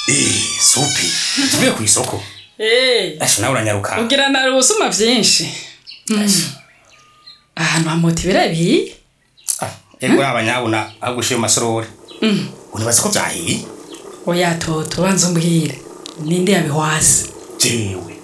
Eh, supi tuvuye ku isoko Eh, asha nawe uranyaruka ugira na rusuma vyinshi ahantu hamota ibirabiye Ah, ego yaba nyabuna ahubwo ushiye mu masorori unibaza ko vyahiye oya toto banza umbwire ninde yabihwase jewe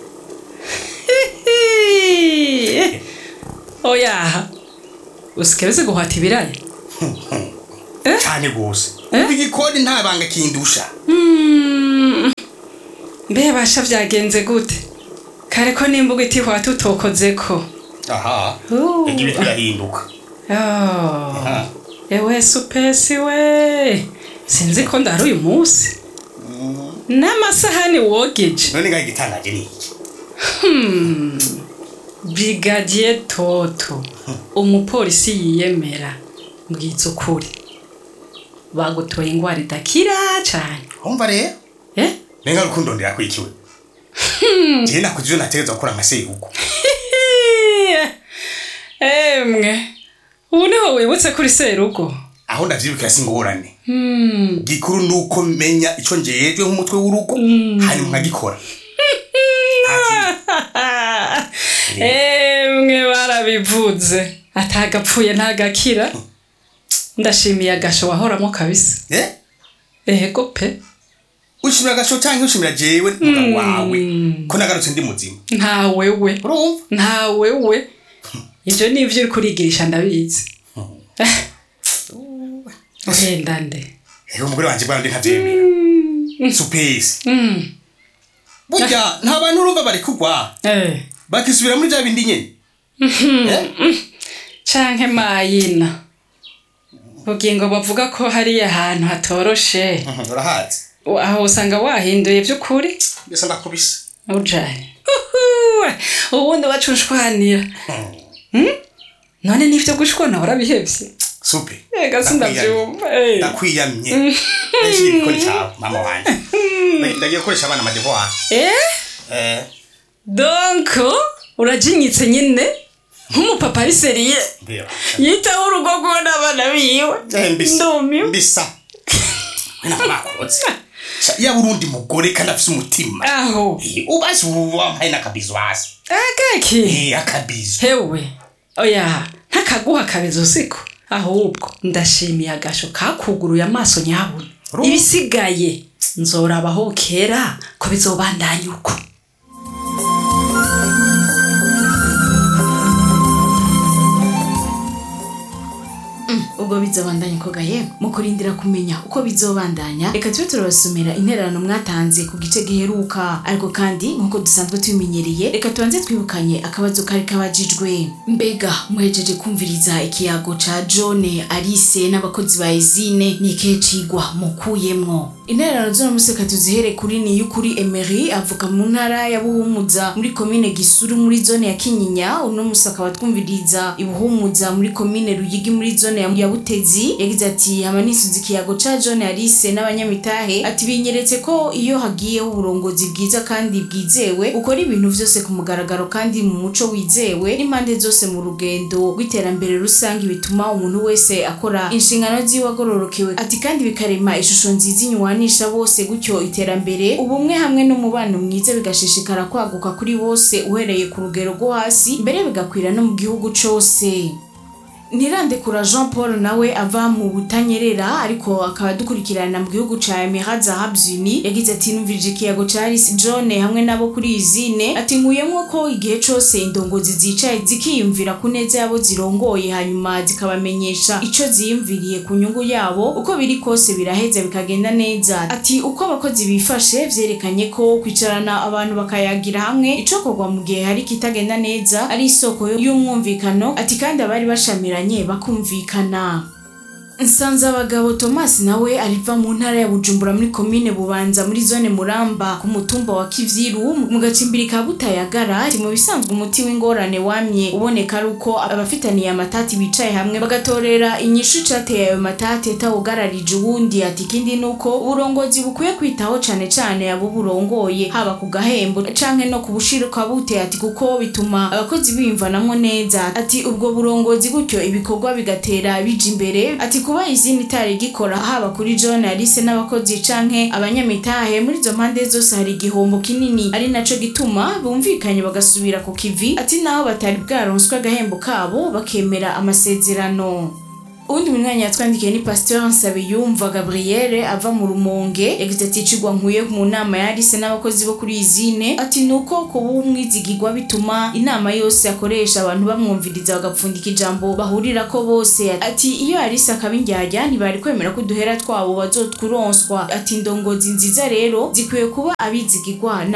oya usikereze guhata ibiraya cane gose Eh? ubu igikoni nta banga kindusha Mm, mbe basha vyagenze gute kare ko nimbuga itihwata utokozeko aha Uh. ega ibintu birahinduka Oh. Aha. ewe supesi we sinzi ko ndari uyu munsi n'amasahani wogeje none ngaho igitangaje ni iki brigadier toto umupolisi yiyemera mbwiza ukuri bagutoye ingwara idakira cane umva rero eh? nenga rukundo ndirakwikiwe jewe nakuze ivyo nategerezwa gukora nka serugo emwe ubu niho wibutse kuri serugo aho ndavyibukira singorane gikuru nuko menya ico njejwe nk'umutwe w'urugo hanyuma nkagikora emwe barabivuze atagapfuye ntagakira ndashimiye agasho wahoramo kabisa Eh? ego pe ushimira agasho canke ushimira jewe mugabo wawe ko nagarutse ndi muzima nta wewe urumva nta wewe ivyo nivyo uri kurigirisha ndabizi wenda nde ego umugore wanje bwana ndi ntavyemera supesi burya nta bantu urumva bari kugwa Eh, bakisubira muri vya bindi nyene Eh? canke mayina ubugingo bavuga ko hariya ahantu hatoroshe Mhm, urahazi aho usanga wahinduye vy'ukuri mbese ndakubise ujanye ubundi wacunshwanira none n'ivyo gushwana warabihevye supe ega sindavyumva eh. ndakwiyamye eshira igikoni cawe mama wanje Ndagiye- ndagiye gukoresha abana amadevoir Eh? Eh, donc urajinyitse nyine nk'umupapa ari seriye mbeba yitaho urugo rwiwe n'abana biwe Eh, mbisa ndumiwe mbisa wena mwakoze Sha, yaba urundi mugore kandi afise umutima aho Eh, ubazi ubu wampaye n'akabizo hasi akaki Eh, akabizo hewe oya ntakaguha akabizo siko ahubwo ndashimiye agasho kakuguruye amaso nyabuna Ru- ibisigaye nzorabaho kera ko bizobandanya uko ubwo bizobandanya koga yemwe mu kurindira kumenya uko bizobandanya reka tube turabasomera intererano mwatanze ku gice giheruka ariko kandi nk'uko dusanzwe tubimenyereye reka tubanze twibukanye akabazo kari kabajijwe mbega muhejeje kumviriza ikiyago ca john alice n'abakozi ba ezine ni ikihe cigwa mukuyemwo intererano z'uno musi reka tuzihere kuri ni y'ukuri emery avuka mu ntara ya buhumuza muri komine gisuru muri zone ya kinyinya uno musi akaba twumviriza ibuhumuza muri komine ruyigi muri zone ya ya butezi yagize ati hama nisuze ikiyago ca john alice n'abanyamitahe ati binyeretse ko iyo hagiyeho uburongozi bwiza kandi bwizewe ukora ibintu vyose ku mugaragaro kandi mu muco wizewe n'impande zose mu rugendo rw'iterambere rusange bituma umuntu wese akora inshingano ziwe agororokewe ati kandi bikarema ishusho nziza inyuwanisha bose gutyo iterambere ubumwe hamwe n'umubano mwiza bigashishikara kwaguka kuri bose uhereye ku rugero rwo hasi mbere bigakwira no mu gihugu cose ntirandekura jean paul nawe ava mu butanyerera ariko akaba dukurikirana mu gihugu ca emirat zahabs uni yagize ati numvirije ikiyago ca alice john hamwe nabo kuri izine ati nkuyemwo ko igihe cose indongozi zicaye zikiyumvira ku neza yabo zirongoye hanyuma zikabamenyesha ico ziyumviriye ku nyungu yabo uko biri kose biraheza bikagenda neza ati uko abakozi bifashe vyerekanye ko kwicarana abantu bakayagira hamwe icokorwa mu gihe hari kitagenda neza ari isoko y'umwumvikano ati kandi abari bashamiranye bakumvikana nsanze abagabo thomas nawe ariva mu ntara ya bujumbura muri komine bubanza muri zone muramba ku mutumba wa kivyiru mu gacimbiri ka butayagara ati mu bisanzwe umuti w'ingorane wamye uboneka ari uko abafitaniye amatati bicaye hamwe bagatorera inyishu icateye ayo matati atawugararije uwundi ati ikindi ni uko uburongozi bukwiye kwitaho cane cane abo burongoye haba ku gahembo canke no ku bushirika bute ati kuko bituma abakozi biyumvanamwo neza ati ubwo burongozi gutyo ibikorwa bigatera bija imbere ati kuba izindi itari gikora haba kuri john alice n'abakozi canke abanyamitahe muri izo mpande zose hari igihombo kinini ari naco gituma bumvikanye bagasubira ku kivi ati naho batari bwaronswe agahembo kabo bakemera amasezerano uwundi munywanyi yatwandikiye ni pasteur nsabiyumva gabriele ava mu rumonge yagize ati icigwa nkuye mu nama yarise n'abakozi bo kuri izine ati nuko kuba umwizigirwa bituma inama yose akoresha abantu bamwumviriza bagapfundika ijambo bahurirako bose ati iyo yarise akaba indyarya ntibari kwemera ko uduhera twabo bazotwuronswa ati indongozi nziza rero zikwiye kuba abizigirwa